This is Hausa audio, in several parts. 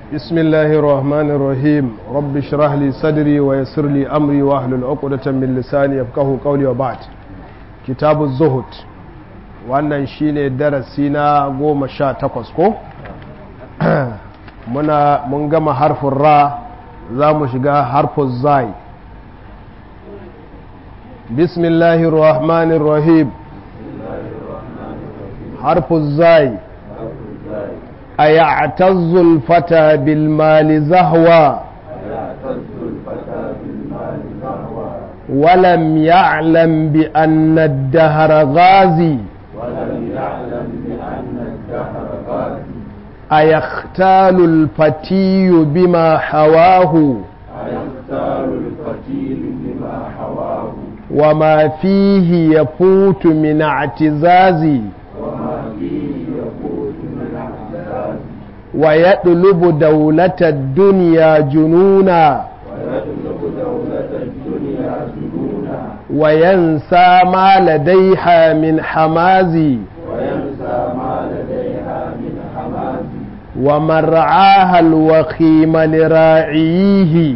بسم الله الرحمن الرحيم رب اشرح لي صدري ويسر لي أمري واحلل عقدة من لساني يفقهوا قولي وبعد كتاب الزهد wannan shine darasi na goma sha takwas ko muna mun gama harfin ra za mu shiga harfin zai bismillahir rahmanir rahim harfin zai أيعتز الفتى بالمال زهوا ولم يعلم بأن الدهر غازي أيختال الفتي بما حواه وما فيه يفوت من اعتزازي ويطلب دولة الدنيا جنونا وينسى ما لديها من حمازي ومرعاها الوخيم لراعيه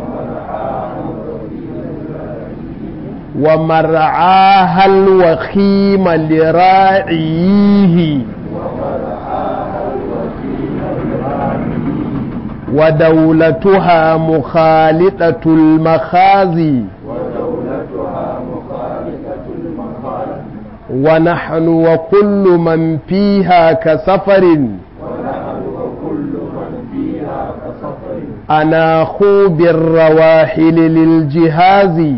ومرعاها الوخيم لراعيه ودولتها مخالطة المخازي ونحن وكل من فيها كسفر أناخوا بالرواحل للجهاز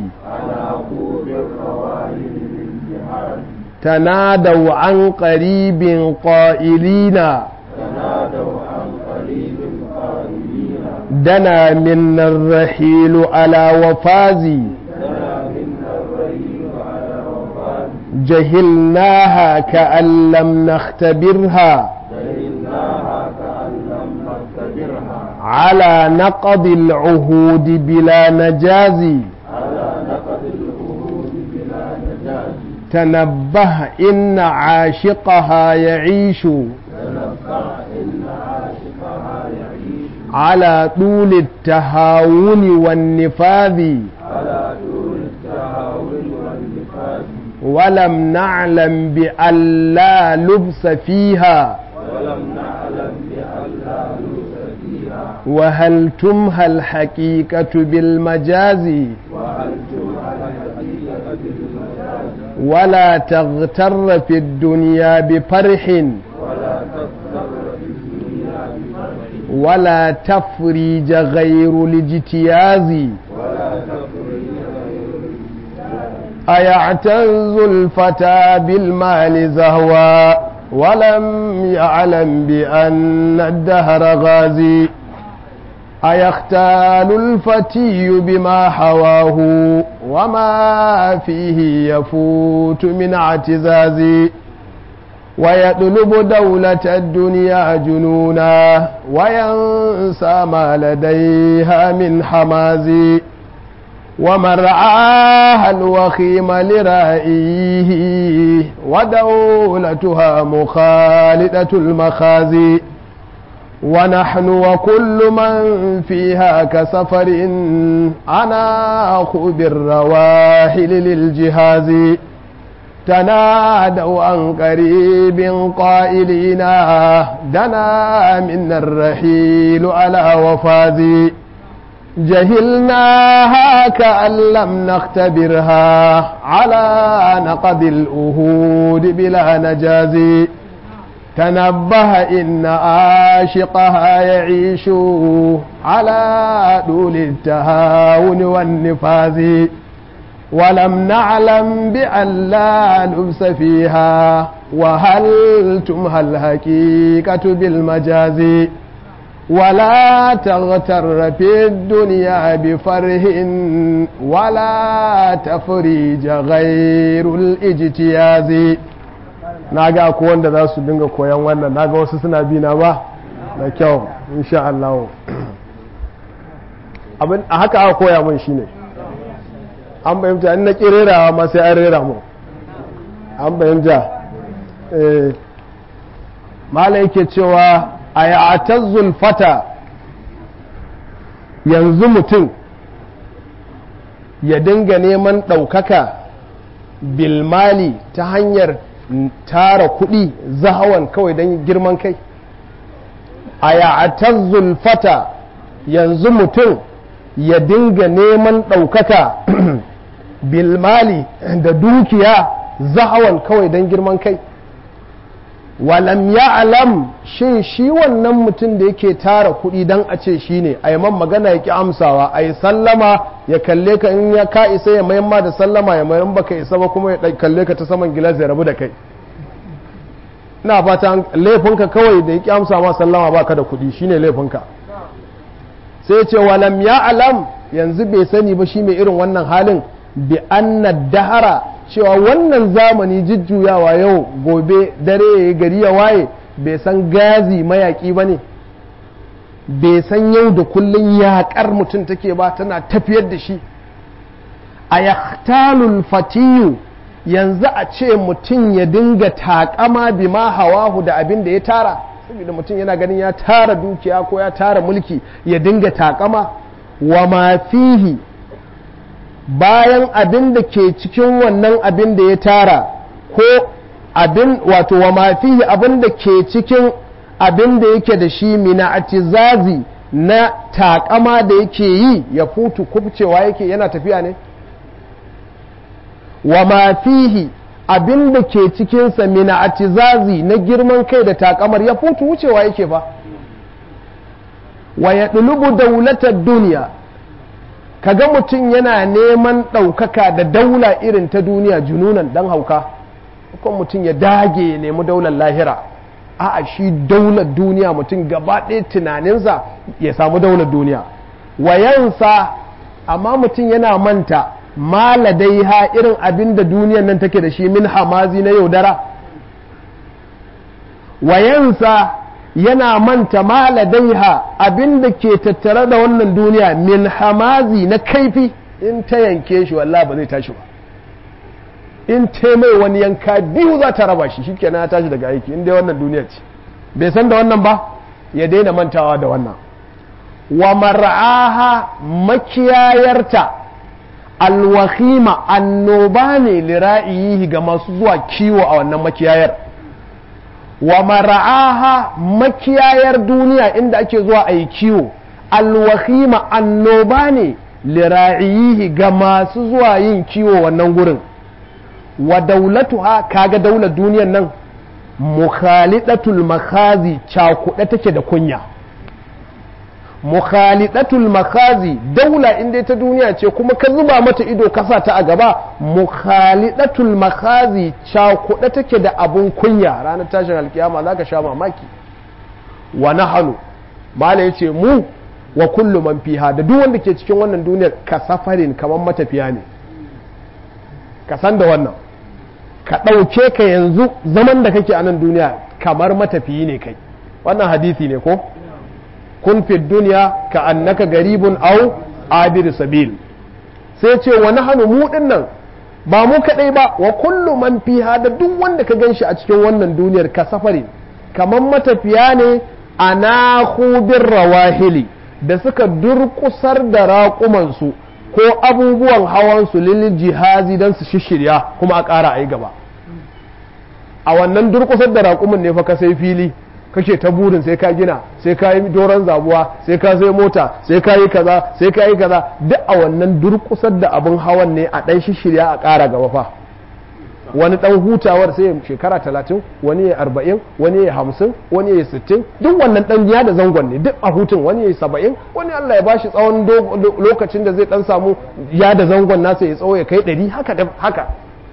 تنادوا عن قريب قائلين دنا منا الرحيل على وفازي جهلناها كأن لم نختبرها على نقض العهود بلا نجازي تنبه إن عاشقها يعيش على طول التهاون والنفاذ ولم نعلم بأن لا لبس فيها وهل تمهى الحقيقة بالمجاز ولا تغتر في الدنيا بفرح ولا تفريج غير الاجتياز أيعتز الفتى بالمال زهوا ولم يعلم بأن الدهر غازي أيختال الفتي بما حواه وما فيه يفوت من اعتزاز ويطلب دولة الدنيا جنونا وينسى ما لديها من حماز ومرعاها الوخيم لرائيه ودولتها مخالدة المخازي ونحن وكل من فيها كسفر أناخ بالرواحل للجهاز تنادوا عن قريب قائلين دنا منا الرحيل على وفازي جهلناها كأن لم نختبرها على نقض الأهود بلا نجازي تنبه إن عاشقها يعيش على دول التهاون والنفاذ ولم نعلم بأن لا لبس فيها وهل تمهى الحقيقة بالمجاز ولا تغتر في الدنيا بفره ولا تفريج غير الاجتياز na ga ku wanda za su dinga koyan wannan na ga wasu suna bina ba da kyau insha Allah abin a haka aka koya mun shine an bayyanta in na kirerawa ma sai an rera mu an bayyanta eh mala yake cewa a ya'tazzul fata yanzu mutum ya dinga neman ɗaukaka bilmali ta hanyar tara kuɗi zahawan kawai don girman kai a ya'atazzul fata yanzu mutum ya dinga neman ɗaukaka bilmali da dukiya zahawan kawai don girman kai walam ya alam shin shi wannan mutum da yake tara kuɗi don a ce shi ne a man magana ya ki amsawa a yi sallama ya kalle ka in ya ka isa ya mayan ma da sallama ya mayan baka isa ba kuma ya kalle ka ta saman gilas ya rabu da kai ina fata laifinka kawai da ya ki amsa ma sallama baka da kuɗi shine laifinka sai ce walam ya alam yanzu bai sani ba shi mai irin wannan halin bi anna dahara cewa wannan zamani jujjuyawa yau gobe dare ya yi gari ya waye bai san gazi mayaƙi ba ne bai san yau da kullum yaƙar mutum take ba tana tafiyar da shi a yaktalul fatiyu yanzu a ce mutum ya dinga taƙama bi ma hawahu da abin da ya tara saboda mutum yana ganin ya tara dukiya ko ya tara mulki ya dinga taƙama wa ma fihi bayan abin da ke cikin wannan abin da ya tara ko abin wato wa mafihi abin da ke cikin abin da yake da shi mina atizazi na takama da yake yi ya futu kubcewa yake yana tafiya ne wa mafihi abin da ke cikinsa mina atizazi na girman kai da takamar ya futu wucewa yake ba wa ya ɗulubu daulatar duniya kaga mutum yana neman ɗaukaka da daula irin ta duniya jununan dan hauka kuma mutum ya dage ya nemi daular lahira a'a shi daular duniya mutum gaba ɗaya tunaninsa ya samu daular duniya wayansa amma mutum yana manta maladaiha irin abin da duniyan nan take da shi min hamazi na yaudara wayansa yana manta maladaiha abin da ke tattare da wannan duniya min hamazi na kaifi in ta yanke shi wallah ba zai tashi ba in ta mai wani yanka biyu za ta raba shi shikenan ya tashi daga aiki in dai wannan duniya ce bai san da wannan ba ya daina mantawa da wannan wa mar'aha makiyayarta alwahima annoba ne lira'iyi ga masu zuwa kiwo a wannan makiyayar wa mara'aha makiyayar duniya inda ake zuwa a yi kiwo alwahima annoba ne lira'iyihi ga masu zuwa yin kiwo wannan gurin wa daulatuha kaga daular duniyan nan mukhalidatul makhazi cakuɗe take da kunya mukhalidatul makhazi daula inda ta duniya ce kuma ka zuba mata ido kasa ta a gaba mukhalidatul makhazi cakuɗe take da abun kunya ranar tashin alkiyama za ka sha mamaki wa nahanu mala yace mu wa kullu man fiha da duk wanda ke cikin wannan duniyar ka safarin kamar matafiya ne ka san da wannan ka ɗauke ka yanzu zaman da kake a nan duniya kamar matafiyi ne kai wannan hadisi ne ko kun fi duniya ka annaka garibun au abir sabil sai ce wa nahanu mu nan ba mu kadai ba wa kullu man fiha da duk wanda ka ganshi a cikin wannan duniyar ka safari kamar matafiya ne ana bin rawahili da suka durkusar da raƙumansu ko abubuwan hawansu lil jihazi don su shishirya kuma a ƙara a yi gaba a wannan durkusar da raƙumin ne fa ka sai fili kake ta burin sai ka gina sai ka yi doron zabuwa sai ka sai mota sai ka yi kaza sai ka yi kaza duk a wannan durkusar da abin hawan ne a ɗan shishirya a ƙara gaba fa wani ɗan hutawar sai shekara talatin wani ya arba'in wani ya hamsin wani ya sittin duk wannan ɗan ya da zangon ne duk a hutun wani ya saba'in wani Allah ya bashi tsawon lokacin da zai ɗan samu ya da zangon nasa ya tsawo ya kai ɗari haka da haka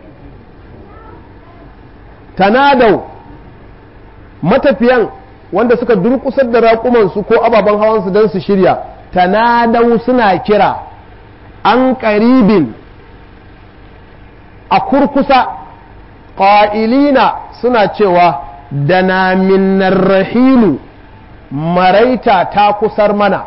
tanadau matafiyan wanda suka durkusar da raƙumansu ko ababen hawansu don su shirya tanadau suna kira an ƙaribin a kurkusa ƙa'ilina suna cewa da na minnar rahilu maraita ta kusar mana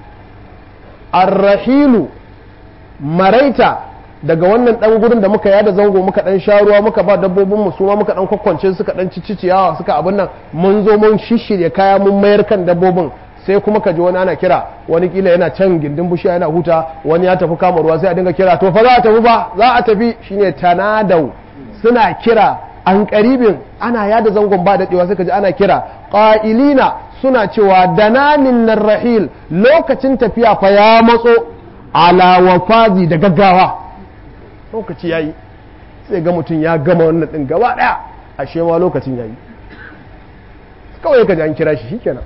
arrahilu maraita daga wannan ɗan gurin da muka yada zango muka ɗan sha ruwa muka ba dabbobin mu suma muka ɗan kwakwance suka ɗan cici ciyawa suka abin nan mun zo mun shishirya kaya mun mayar kan dabbobin sai kuma ka ji wani ana kira wani kila yana can gindin bushiya yana huta wani ya tafi kama ruwa sai a dinga kira to fa za a tafi ba za a tafi shine tanadau suna kira an karibin ana yada zangon ba daɗewa sai ka ji ana kira ƙa'ilina suna cewa dananin nan rahil lokacin tafiya fa ya matso ala wafazi da gaggawa lokaci ya yi sai ga mutum ya gama wannan ɗin gaba ɗaya ashe ma lokacin ya yi kawai ka ji an kira shi shikenan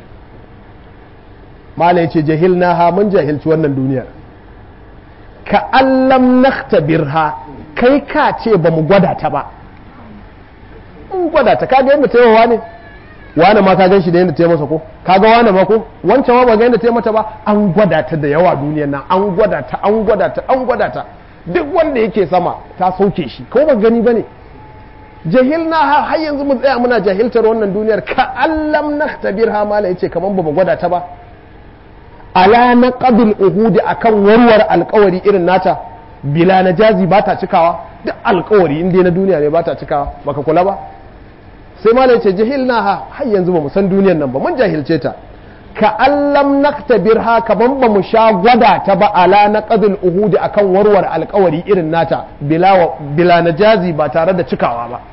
mala ya ce jahil na ha mun jahilci wannan duniyar ka allam naktabirha kai ka ce ba mu gwada ta ba mun gwada ta kaga yadda ta yawa ne wane ma ka gan shi da yadda ta yi masa ko kaga wane ma ko wancan ma ba ga yadda ta yi mata ba an gwada ta da yawa duniyar nan an gwada ta an gwada ta an gwada ta duk wanda yake sama ta sauke shi ko ba gani bane jahilna har yanzu mu tsaya muna jahiltar wannan duniyar ka allam naktabirha mala yace kaman ba mu gwada ta ba ala na qadul uhudi akan warwar alkawari irin nata bila na jazi ba ta cikawa duk alkawari inda na duniya ne ba ta cikawa baka kula ba sai malai ce jahilna ha har yanzu ba mu san duniyar nan ba mun jahilce ta ka allam naktabir ha kaman ba mu sha gwada ta ba ala na qadul uhudi akan warwar alkawari irin nata bila bila na jazi ba tare da cikawa ba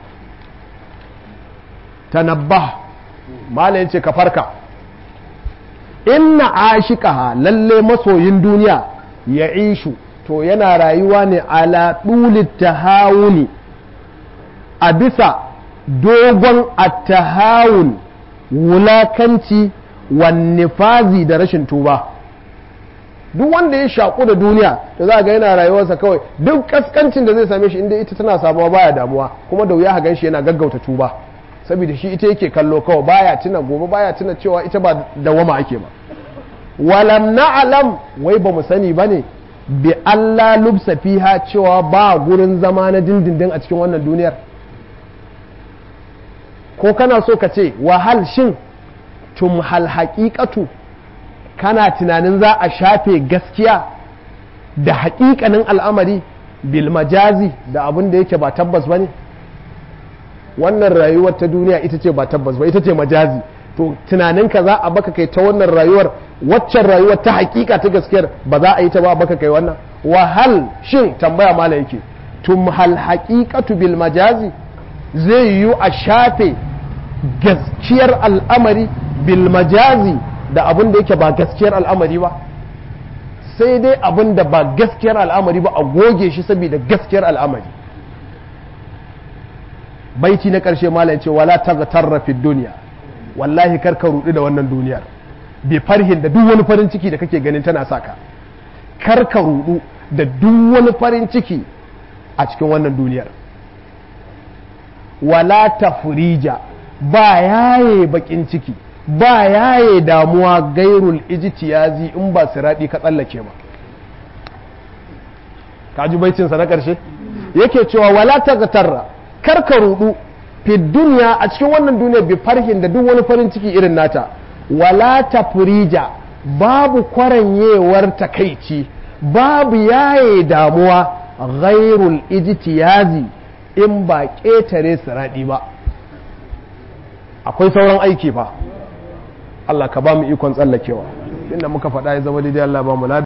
tanabbah malai ce ka farka inna ashikaha lalle masoyin duniya ya ishu to yana rayuwa ne ala ɗulit tahawuni a bisa dogon attahawun wulakanci wannifazi da rashin tuba duk wanda ya shaƙu da duniya da za ga yana rayuwarsa kawai duk kaskancin da zai same shi inda ita tana samuwa baya damuwa kuma da wuya gan shi yana gaggauta tuba saboda shi ita yake kallo kawai baya tuna gobe baya tuna cewa ita ba dawama ake ba walam na'lam wai ba mu sani bane bi Allah lubsa fiha cewa ba gurin zama na dindindin a cikin wannan duniyar ko kana so ka ce wahal shin tum hal haqiqatu kana tunanin za a shafe gaskiya da haƙiƙanin al'amari bil majazi da abin da yake ba tabbas bane wannan rayuwar ta duniya ita ce ba tabbas ba ita ce majazi to tunaninka za a baka kai ta wannan rayuwar waccan rayuwar ta hakika ta gaskiyar ba za a yi ta ba baka kai wannan wahal shin tambaya mala yake tum hal haqiqatu bil majazi zai yiwu a shafe gaskiyar al'amari bil majazi da abin da yake ba gaskiyar al'amari ba sai dai abin da ba gaskiyar al'amari ba a goge shi saboda gaskiyar al'amari baiti na ƙarshe malam ce wala taghtarra fi dunya wallahi kar ka rudu da wannan duniyar bi farhin da duk wani farin ciki da kake ganin tana saka kar ka rudu da duk wani farin ciki a cikin wannan duniyar wala tafrija ba yaye bakin ciki ba yaye damuwa gairul ijtiyazi in ba siradi ka tsallake ba ka ji baicinsa na ƙarshe yake cewa wala taghtarra karka rudu fi duniya a cikin wannan duniya bi farhin da duk wani farin ciki irin nata wala tafrija babu kwaranyewar takaici babu yaye damuwa ghairul ijtiyazi in ba ƙetare siradi ba akwai sauran aiki fa Allah ka ba mu ikon tsallakewa inda muka faɗa ya zama daidai Allah ba mu